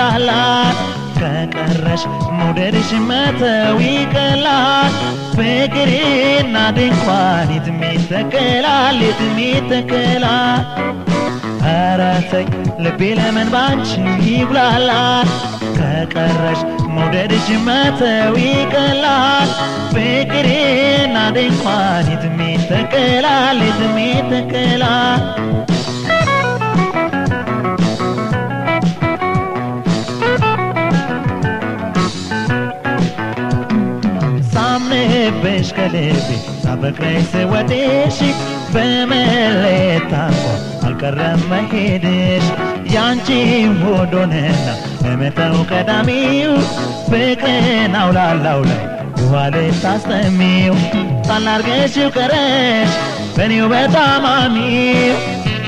ይብላላል ከቀረሽ መውደድሽ መተው ይቀላል ፍቅሬና ድንኳን የትም ይተከላል የትም ይተከላል ኧረ ተይ ልቤ ለምን ባንቺ ይብላላል ከቀረሽ መውደድሽ መተው ይቀላል ፍቅሬና ድንኳን የትም ይተከላል የትም ይተከላል ሳምንብሽ ከልቤ ሳፈቅረሽ ስወድሽ በመለየት ታንቆ አልቀረም መሄድሽ ያንቺ ሆዶንና ለመተው ቀዳሚው ፍቅርን አውላላው ላይ ውሃ ልታስጠሚው ሳላርገሽው ቀረሽ በኔው በታማሚው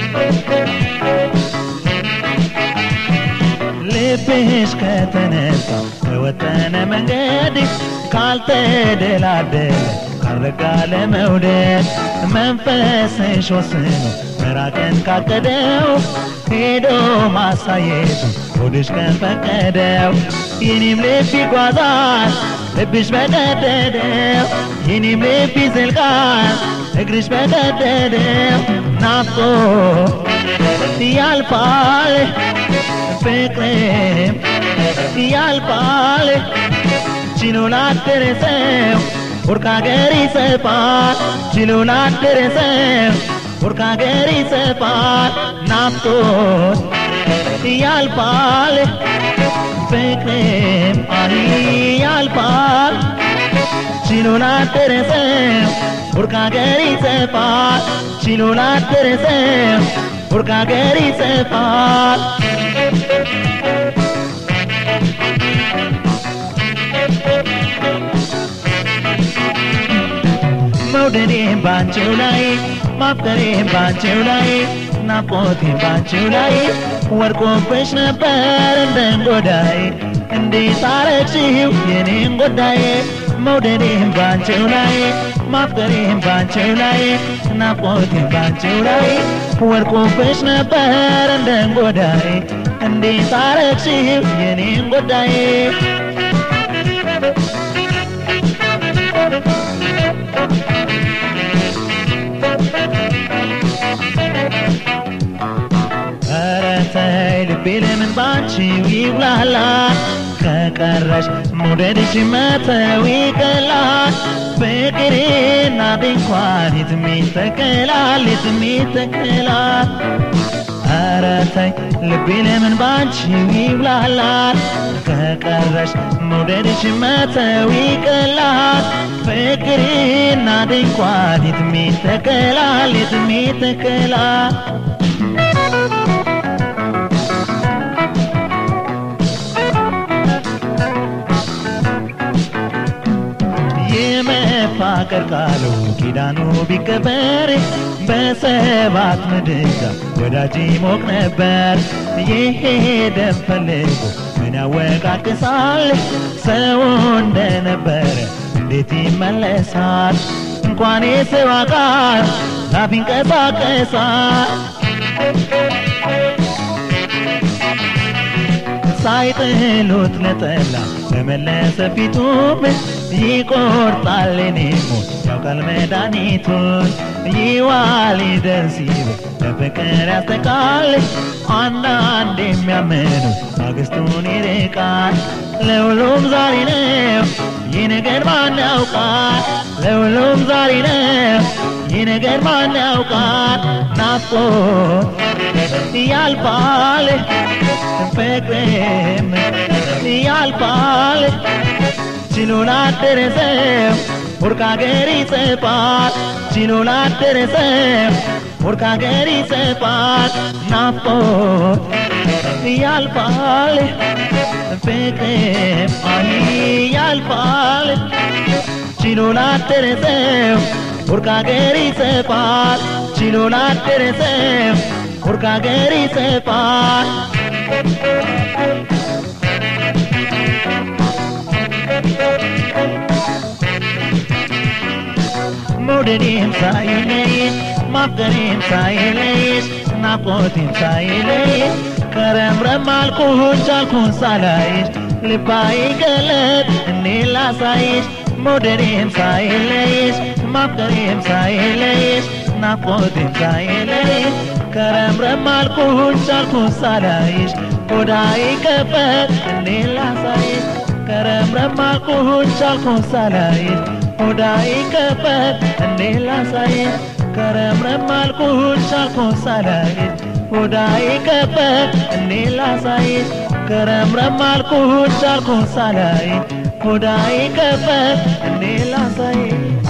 ልብሽ ከተነሳ በወጠነ መንገድ ካልተደላደለ ካልረጋ ለመውደድ መንፈስሽ ወስኖ መራቅን ካቀደው ሄዶ ማሳየቱ ሆድሽ ከፈቀደው የኔም ልብ ይጓዛል ልብሽ በቀደደው የኔም ልብ ይዘልቃል እግርሽ በቀደደው ናፍቆ ያልፋል ፍቅርም ያልፋል ችሎ ላደረሰው ወርቅ ሀገር ይሰፋል ችሎ ላደረሰው ወርቅ ሀገር ይሰፋል ናፍቆት ያልፋል ፍቅርም አይ ያልፋል ችሎ ላደረሰው ወርቅ ሀገር ይሰፋል ችሎ ላደረሰው ወርቅ ሀገር ይሰፋል መውደዴን ባንቺው ላይ ማፍቀሬን ባንቺው ላይ ናፍቆቴን ባንቺው ላይ ወድቆብሽ ነበር እንደ እንጎዳይ እንዴት አረግሽው የኔን ጉዳይ መውደዴን ባንቺው ላይ ማፍቀሬን ባንቺው ላይ ናፍቆቴን ባንቺው ላይ ወድቆብሽ ነበር እንደ እንጎዳይ እንዴት አረግሽው የኔን ጉዳይ ኧረ ተይ ልቤ ለምን ባንቺው ይብላላል ከቀረሽ መውደድሽ መተው ይቀላል ፍቅሬና ድንኳን የትም ይተከላል የትም ይተከላል ኧረ ተይ ልቤ ለምን ባንቺው ይብላላል ከቀረሽ መውደድሽ መተው ይቀላል ፍቅሬና ድንኳን የትም ይተከላል የትም ይተከላል የመፋቀር ቃሉ ኪዳኑ ቢከበር በሰባት ምድጃ ወዳጅ ሞቅ ነበር። የሄደን ፈልጎ ምን ያወቃቅሳል? ሰው እንደነበረ እንዴት ይመለሳል? እንኳን የሰው አካል ላፍ ይንቀሳቀሳል። ሳይጥሉት ነጠላ በመለሰ ፊቱም ይቆርጣል እኔ ሞት ያውቃል መድኃኒቱን ይዋል ይደርስ ይበል በፍቅር ያስተቃል አንዳንድ የሚያምኑ ማግስቱን ይርቃል ለሁሉም ዛሬ ነው ይህ ነገር ማን ያውቃል ለሁሉም ዛሬ ነው ይህ ነገር ማን ያውቃል ናፍቆት ያልፋል ፍቅርም ያልፋል ችሎ ላደረሰው ወርቅ ሀገር ይጽፋል ችሎ ላደረሰው ወርቅ ሀገር ይጽፋል ናፍቆት ያልፋል ፍቅርም አይ ያልፋል ችሎ ላደረሰው ወርቅ ሀገር ይጽፋል ችሎ ላደረሰው ወርቅ ሀገር ይጽፋል መውደዴም ሳይለይ ማፍቀሬም ሳይለይሽ ናፍቆቴም ሳይለይ ከረምረም አልኩኝ ቻልኩኝ ሳላይሽ ልባይ ገለጥ እኔ ላሳይሽ መውደዴም ሳይለይሽ ማፍቀሬም ሳይለይሽ ናፍቆቴም ሳይለይሽ ከረምረም አልኩኝ ቻልኩኝ ሳላይሽ ሆዳይ ከፈት እኔ ላሳይሽ ከረምረም አልኩኝ ቻልኩኝ ሳላይሽ ሆዳይ ከፈት እኔ ላሳይሽ ከረምረም አልኩኝ ቻልኩኝ ሳላይሽ ሆዳይ ከፈት እኔ ላሳይሽ ከረምረም አልኩኝ ቻልኩኝ ሳላይሽ ሆዳይ ከፈት እኔ ላሳይሽ